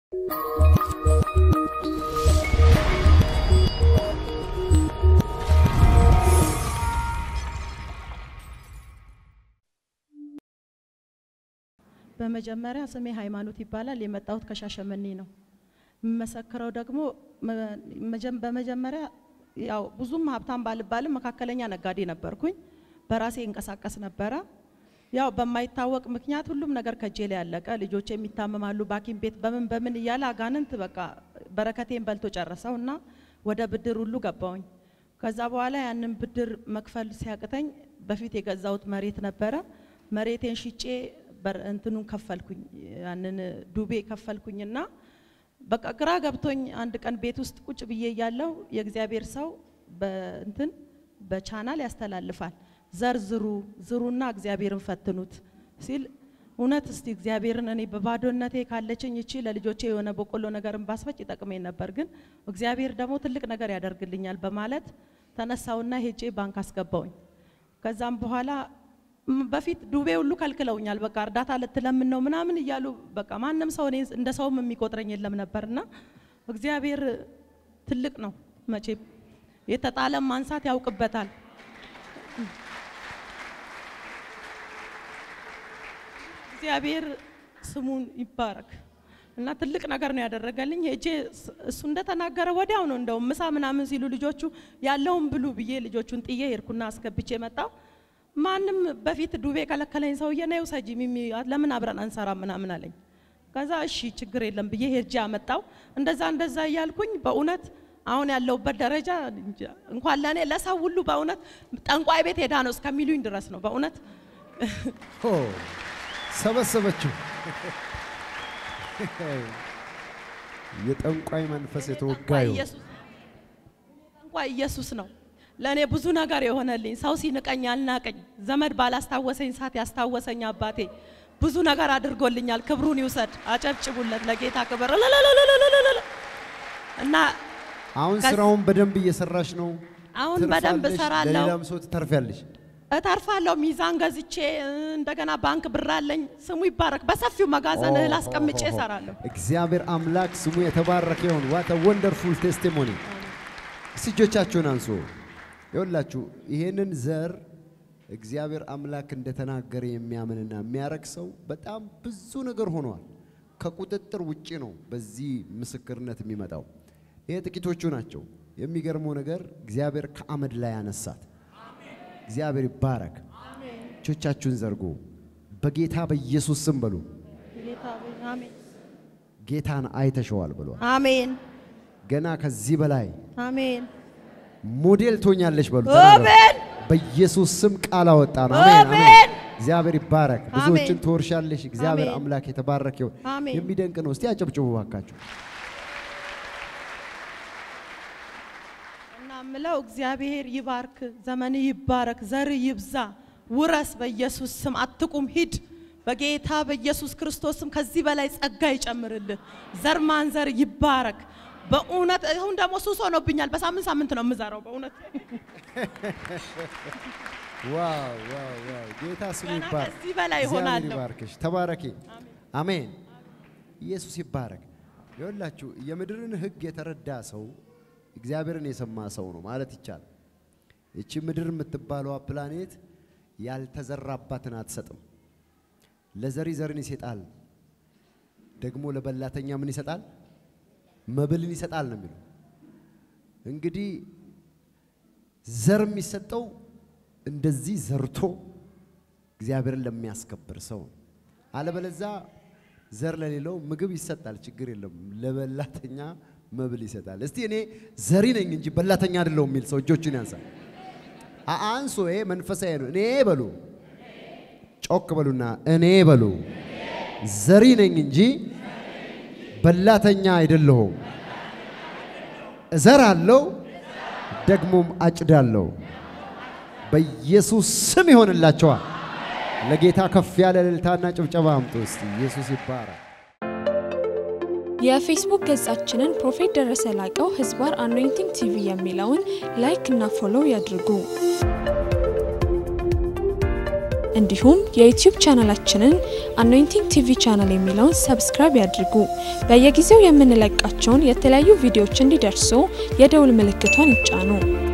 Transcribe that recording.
በመጀመሪያ ስሜ ሃይማኖት ይባላል። የመጣሁት ከሻሸመኔ ነው። የምመሰክረው ደግሞ መጀ- በመጀመሪያ ያው ብዙም ሀብታም ባልባልም መካከለኛ ነጋዴ ነበርኩኝ። በራሴ እንቀሳቀስ ነበረ። ያው በማይታወቅ ምክንያት ሁሉም ነገር ከጄ ላይ ያለቀ። ልጆች የሚታመማሉ በሐኪም ቤት በምን በምን እያለ አጋንንት በቃ በረከቴን በልቶ ጨረሰው እና ወደ ብድር ሁሉ ገባውኝ። ከዛ በኋላ ያንን ብድር መክፈል ሲያቅተኝ በፊት የገዛሁት መሬት ነበረ። መሬቴን ሽጬ በር- እንትኑን ከፈልኩኝ፣ ያንን ዱቤ ከፈልኩኝና በቃ ግራ ገብቶኝ አንድ ቀን ቤት ውስጥ ቁጭ ብዬ እያለሁ የእግዚአብሔር ሰው በእንትን በቻናል ያስተላልፋል ዘር ዝሩ ዝሩና እግዚአብሔርን ፈትኑት ሲል እውነት እስቲ እግዚአብሔርን እኔ በባዶነቴ ካለችኝ እቺ ለልጆቼ የሆነ በቆሎ ነገርን ባስፈጭ ይጠቅመኝ ነበር፣ ግን እግዚአብሔር ደግሞ ትልቅ ነገር ያደርግልኛል በማለት ተነሳውና ሄጄ ባንክ አስገባውኝ። ከዛም በኋላ ም- በፊት ዱቤ ሁሉ ከልክለውኛል። በቃ እርዳታ ልትለምን ነው ምናምን እያሉ በቃ ማንም ሰው እኔ እንደ ሰውም የሚቆጥረኝ የለም ነበርና እግዚአብሔር ትልቅ ነው መቼም የተጣለም ማንሳት ያውቅበታል። እግዚአብሔር ስሙን ይባረክ እና ትልቅ ነገር ነው ያደረገልኝ። ሄጄ ስ- እሱ እንደተናገረ ወዲያው ነው እንደውም ምሳ ምናምን ሲሉ ልጆቹ ያለውን ብሉ ብዬ ልጆቹን ጥዬ ሄድኩና አስገብቼ መጣው። ማንም በፊት ዱቤ ከለከለኝ ሰውዬ ነይ ውሰጂ ሚሚ ለምን አብረን አንሰራ ምናምን አለኝ። ከዛ እሺ ችግር የለም ብዬ ሄጄ አመጣው። እንደዛ እንደዛ እያልኩኝ በእውነት አሁን ያለሁበት ደረጃ እንጃ፣ እንኳን ለእኔ ለሰው ሁሉ በእውነት ጠንቋይ ቤት ሄዳ ነው እስከሚሉኝ ድረስ ነው በእውነት ኦ ሰበሰበችው። የጠንቋይ መንፈስ የተወጋዩ ኢየሱስ ጠንቋይ ኢየሱስ ነው ለእኔ ብዙ ነገር የሆነልኝ። ሰው ሲንቀኝ ያልናቀኝ፣ ዘመድ ባላስታወሰኝ ሰዓት ያስታወሰኝ አባቴ ብዙ ነገር አድርጎልኛል። ክብሩን ይውሰድ። አጨብጭቡለት ለጌታ ክብር እልልልልልልልል። እና አሁን ከዚ- ስራውን በደንብ እየሰራሽ ነው። አሁን በደንብ ትርፋለሽ፣ እሰራለሁ። ለሌላም ሰው ትተርፊያለሽ። እተርፋለሁ። ሚዛን ገዝቼ እንደገና ባንክ ብር አለኝ። ስሙ ይባረክ። በሰፊው መጋዘን እህል አስቀምጬ እሰራለሁ። እግዚአብሔር አምላክ ስሙ የተባረከ ይሁን። ዋት ወንደርፉል ቴስቲሞኒ። እስቲ እጆቻችሁን አንሱ። ይኸውላችሁ ይሄንን ዘር እግዚአብሔር አምላክ እንደተናገረ የሚያምንና የሚያረግ ሰው በጣም ብዙ ነገር ሆኗል። ከቁጥጥር ውጪ ነው በዚህ ምስክርነት የሚመጣው። ይሄ ጥቂቶቹ ናቸው። የሚገርመው ነገር እግዚአብሔር ከአመድ ላይ ያነሳት። እግዚአብሔር ይባረክ። እጆቻችሁን ዘርጉ። በጌታ በኢየሱስ ስም በሉ። ጌታ ሆይ፣ አሜን ጌታን አይተሸዋል ብሏል። አሜን ገና ከዚህ በላይ አሜን ሞዴል ትሆኛለሽ በሉ። አሜን በኢየሱስ ስም ቃል አወጣን። አሜን አሜን። አሜን። እግዚአብሔር ይባረክ። ብዙዎችን አሜን። ትወርሻለሽ። እግዚአብሔር አሜን። አምላክ የተባረከ ይሁን። አሜን። የሚደንቅ ነው። እስቲ አጨብጭቡ ባካችሁ። እና ምለው እግዚአብሔር ይባርክ፣ ዘመን ይባረክ፣ ዘር ይብዛ፣ ውረስ። በኢየሱስ ስም አትቁም፣ ሂድ። በጌታ በኢየሱስ ክርስቶስ ስም ከዚህ በላይ ጸጋ ይጨምርልህ። ዘር ማንዘር ይባረክ። በእውነት አሁን ደግሞ ሱስ ሆኖብኛል። በሳምንት ሳምንት ነው የምዘራው። በእውነት ዋው ዋው ዋው! ጌታ ስሙ ገና ይባረክ። ከዚህ በላይ እግዚአብሔር እሆናለሁ። ይባርክሽ። ተባረኪ። አሜን። ኢየሱስ ይባረክ። ይኸውላችሁ የምድርን ሕግ የተረዳ ሰው እግዚአብሔርን የሰማ ሰው ነው ማለት ይቻላል። ይቺ ምድር የምትባለዋ ፕላኔት ያልተዘራባትን አትሰጥም። ለዘሪ ዘርን ይሰጣል፣ ደግሞ ለበላተኛ ምን ይሰጣል? መብልን ይሰጣል ነው የሚለው። እንግዲህ ዘር የሚሰጠው እንደዚህ ዘርቶ እግዚአብሔርን ለሚያስከብር ሰው ነው። አለበለዛ ዘር ለሌለው ምግብ ይሰጣል፣ ችግር የለም። ለበላተኛ መብል ይሰጣል። እስቲ እኔ ዘሪ ነኝ እንጂ በላተኛ አይደለሁም የሚል ሰው እጆቹን ያንሳል። አ- አንሶ ይሄ መንፈሳዊ ነው። እኔ በሉ ጮክ በሉና እኔ በሉ ዘሪ ነኝ እንጂ በላተኛ አይደለሁም። እዘራለሁ ደግሞም አጭዳለሁ። በኢየሱስ ስም ይሆንላቸዋል። ለጌታ ከፍ ያለ እልልታና ጭብጨባ አምጡ እስቲ። ኢየሱስ ይባረክ። የፌስቡክ ገጻችንን ፕሮፌት ደረሰ ላቀው ህዝባር አኖይንቲንግ ቲቪ የሚለውን ላይክ እና ፎሎው ያድርጉ። እንዲሁም የዩቲዩብ ቻናላችንን አኖይንቲንግ ቲቪ ቻናል የሚለውን ሰብስክራይብ ያድርጉ። በየጊዜው የምንለቃቸውን የተለያዩ ቪዲዮዎች እንዲደርሱ የደውል ምልክቷን ይጫኑ።